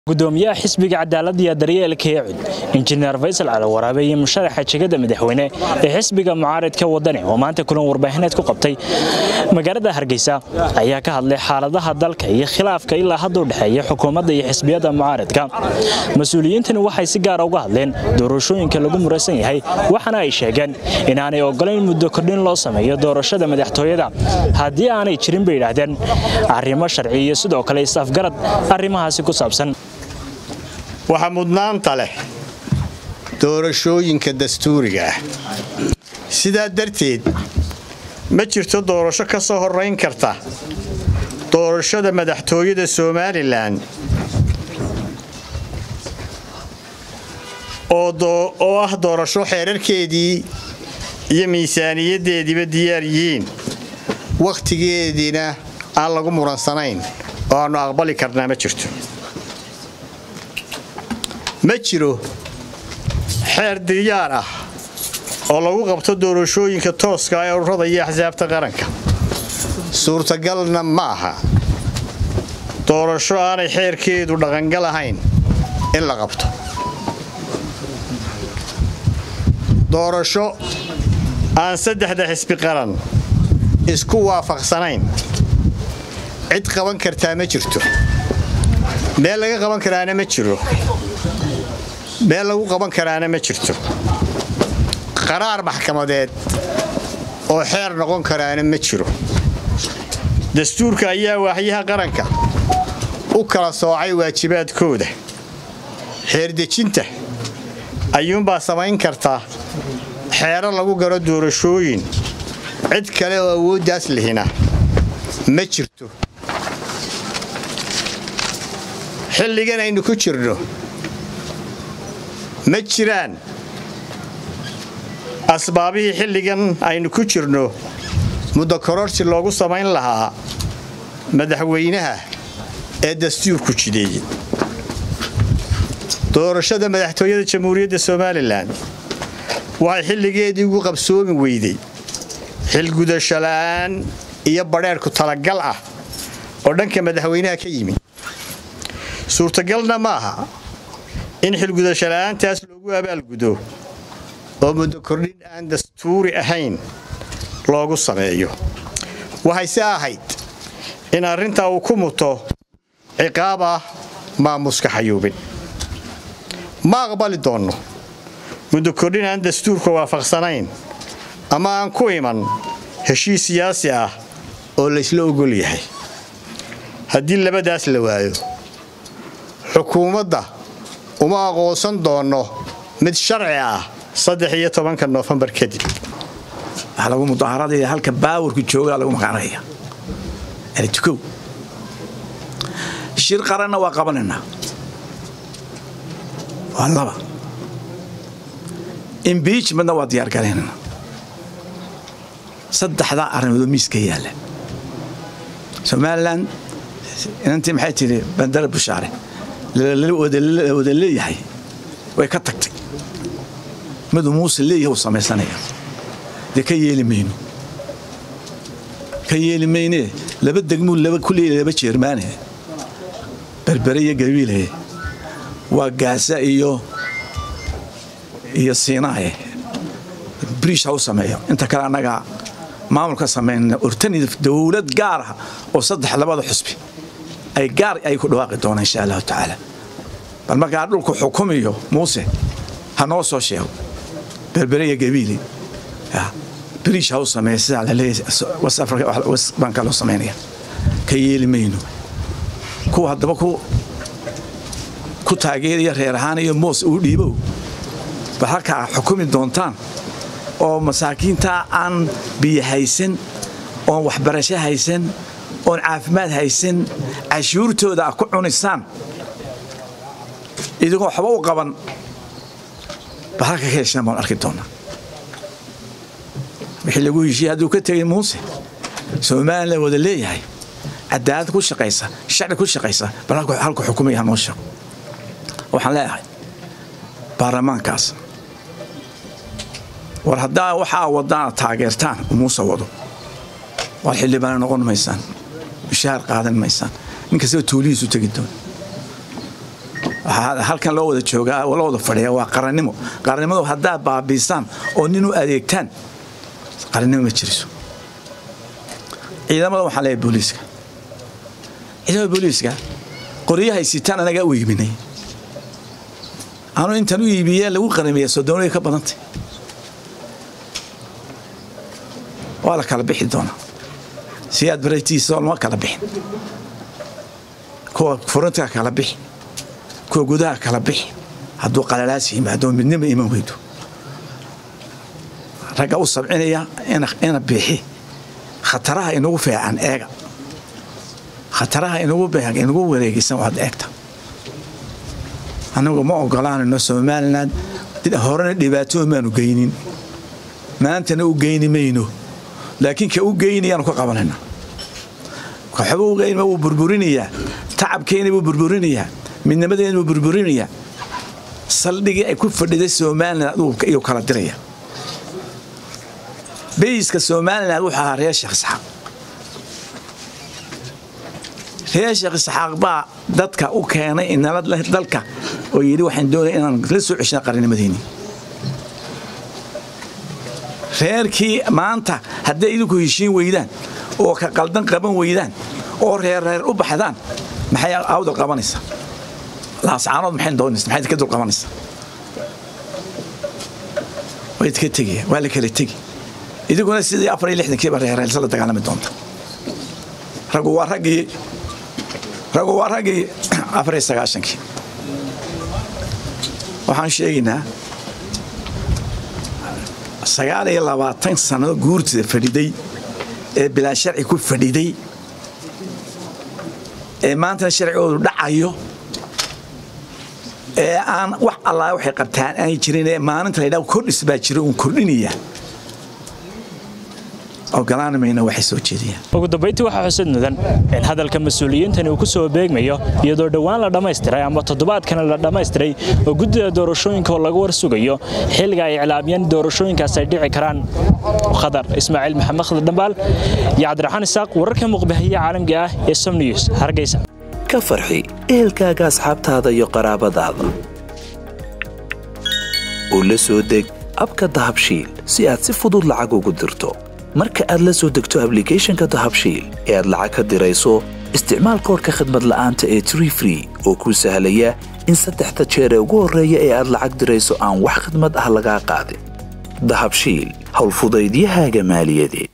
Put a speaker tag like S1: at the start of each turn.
S1: gudoomiyaha xisbiga cadaalada iyo daryeelka ee cud injineer faysal calawaraabe iyo musharaxa jegada madaxweyne ee xisbiga mucaaridka wadani oo maanta kulan warbaahineed ku qabtay magaalada hargeysa ayaa ka hadlay xaaladaha dalka iyo khilaafka ilaa hadda u dhexeeya xukuumadda iyo xisbiyada mucaaridka mas-uuliyiintani waxay si gaara uga hadleen doorashooyinka lagu muraysan yahay waxaana ay sheegeen inaanay ogolayn muddo kordhin loo sameeyo doorashada madaxtooyada haddii aanay jirin bay yidhaahdeen arrimo sharci iyo sidoo kale is-afgarad arrimahaasi ku saabsan
S2: waxaa mudnaanta leh doorashooyinka dastuuriga ah sidaa darteed ma jirto doorasho ka soo horrayn karta doorashada madaxtooyada somalilan oo ah doorasho xeerarkeedii iyo miisaaniyaddeediiba diyaar yihiin wakhtigeediina aan lagu muransanayn oo aannu aqbali karnaa ma jirto ma jiro xeer diyaar ah oo lagu qabto doorashooyinka tooska ee ururada iyo axsaabta qaranka suurtagalna ma aha doorasho aanay xeerkeedu dhaqangal ahayn in la qabto doorasho aan saddexda xisbi qaran isku waafaqsanayn cid qaban kartaa ma jirto meel laga qaban karaana ma jiro meel lagu qaban karaana ma jirto qaraar maxkamadeed oo xeer noqon karaana ma jiro dastuurka ayaa waaxyaha qaranka u kala soocay waajibaadkooda xeerdejinta ayuunbaa samayn karta xeero lagu garo doorashooyin cid kale oo awooddaas lihina ma jirto xilligan aynu ku jirno ma jiraan asbaabihii xilligan aynu ku jirno muddo kororsi loogu samayn lahaa madaxweynaha ee dastuurku jideeyey doorashada madaxtooyada jamhuuriyadda somalilan waxay xilligeedii ugu qabsoomi weyday xilgudasho la'aan iyo badheerhku talagal ah oo dhanka madaxweynaha ka yimi suurtagalna ma aha in xilgudasho la'aantaas loogu abaalgudo oo muddo kordhin aan dastuuri ahayn loogu sameeyo waxayse ahayd in arrintaa uu ku muto ciqaab ah maamuska xayuubin ma aqbali doonno muddo kordhin aan dastuurka waafaqsanayn ama aan ku iman heshiis siyaasi ah oo laysla ogol yahay haddii labadaas la waayo xukuumadda uma aqoonsan doonno mid sharci ah saddex iyo tobanka noofembar kadib
S3: waxaa lagu mudaaharadaya halka baawarku joogaa lagu maqaanaya tukow shir qaranna waa qabanaynaa waa laba imbiijmentna waa diyaargaraynana saddexdaa arrimoodoo miiska yaalla somalilan inantii maxay tidhi bandara bushaare wada leeyahay way ka tagtay miduu muuse leeyahay uu samaysanaya dee ka yeeli mayno ka yeeli maynee laba degmuu ku leeyahay laba jeermaane berbere iyo gabiile waa gaasa iyo iyo siinaaye briish ha u sameeyo inta kale annagaa maamulka samayna urtani dowlad gaar ah oo saddex labada xusbi ay gaar ay ku dhawaaqi doonaan insha allahu tacaala bal markaa dhulku xukumiyo muuse ha noo soo sheego berbere iyo gabiili briish ha u sameeya sidaa laleeyaybaan kaloo samaynaya ka yeeli mayno kuwa haddaba ku taageeraya reer ahaan iyo moos uu dhiibow bal halkaa xukumi doontaan oo masaakiintaa aan biyo haysan oon waxbarasho haysan oon caafimaad haysan cashuurtooda a ku cunisaan idigoo waxba u qaban bal halka ka heshaan baan arki doonaa wixii lagu heshiiyey hadduu ka tegay muuse somalilan wada leeyahay cadaalad ku shaqaysa sharci ku shaqaysa bal halku xukumaya hanoo sheego waxaan leeyahay baarlamaankaas war haddaa waxaa wadaana taageertaan muuse wado war xildhibaana noqon maysaan mushaahar qaadan maysaan nin kastaba tuulihiisu tegi doon halkan loo wada joogaa loo wada fadhiya waa qarannimo qarannimadu haddaad baabiisaan oo nin u adeegtaan qarannimo ma jiriso ciidamada waxaan leeyahay booliiska ciidamada booliiska qoryahay sitaan anagaa u iibinay anuu intaan u iibiye lagu qaramiya sodoonay ka badantay waa la kala bixi doonaa si aad baraytiisa lama kala bixin kuwa furinta kala bixi kuwa gudaha kala bixi hadduu qalalaas yimaado midnima iman weydo ragga u sabcinaya ina bixi khataraha inagu feecan eega khataraha inagu wareegaysan waad eegta anagu ma ogolaanayno somalilan horena dhibaatooyin baanu geynin maantana u geyni mayno laakiin ka u geynayaanu ka qabanayna waxba u geyn wuu burburinayaa tacabkeena buu burburinayaa midnimadeena buu burburinayaa saldhigii ay ku fadhiday somalilan iyuu kala diraya bayiska somalilan wuxuu ahaa reer sheekh isxaaq reer sheekh isxaaq baa dadka u keenay inala dalka oo yidhi waxaan doonaya inaan la soo ceshina qarinimadeeni reerkii maanta hadday idinku heshiin weydaan oo ka qaldan qaban weydaan oo reerreer u baxdaan maxay awdal qabanaysaa laascaanood maxay doonaysa maxay ka dul qabanaysaa way idka tegaya waa la kala tegi idinkuna sidii afar iyo lixdankiiba reerreelsa la dagaalami doonta raggu waa raggii raggu waa raggii afar iyo sagaashankii waxaan sheegaynaa sagaal iyo labaatan sannado guurtida fadhiday ee bilaa sharci ku fadhiday ee maantana sharcigoodu dhacayo ee aan wax allaa waxay qabtaan aanay jirin ee maalinta laydhaa kordhis baa jira uun kordhinaya ogolaanamayna waxay soo jeediyaan
S1: ugu dambayntii waxaa xusad mudan in hadalka mas-uuliyiintani uu ku soo beegmayo iyadoo dhowaan la dhammaystiray ama toddobaadkana la dhammaystiray oo guddida doorashooyinka oo laga war sugayo xilliga ay iclaamiyeen doorashooyinkaas ay dhici karaan khadar ismaaciil maxamed khadar dhambaal iyo cabdiraxmaan isaaq wararka muqbixiya caalamiga ah ee som news hargeysa
S4: ka farxi ehelkaaga asxaabtaada iyo qaraabadaada oo la soo deg abka dahabshiil si aad si fudud lacag ugu dirto marka aad la soo degto ablicathonka dahabshiil ee aad lacag ka dirayso isticmaal koorka khadmad la'aanta ee tree free oo kuu sahlaya in saddexda jeer ee ugu horreeya ee aad lacag dirayso aan wax khadmad ah lagaa qaadin dahabshiil howlfudaydiyahaaga maaliyadeed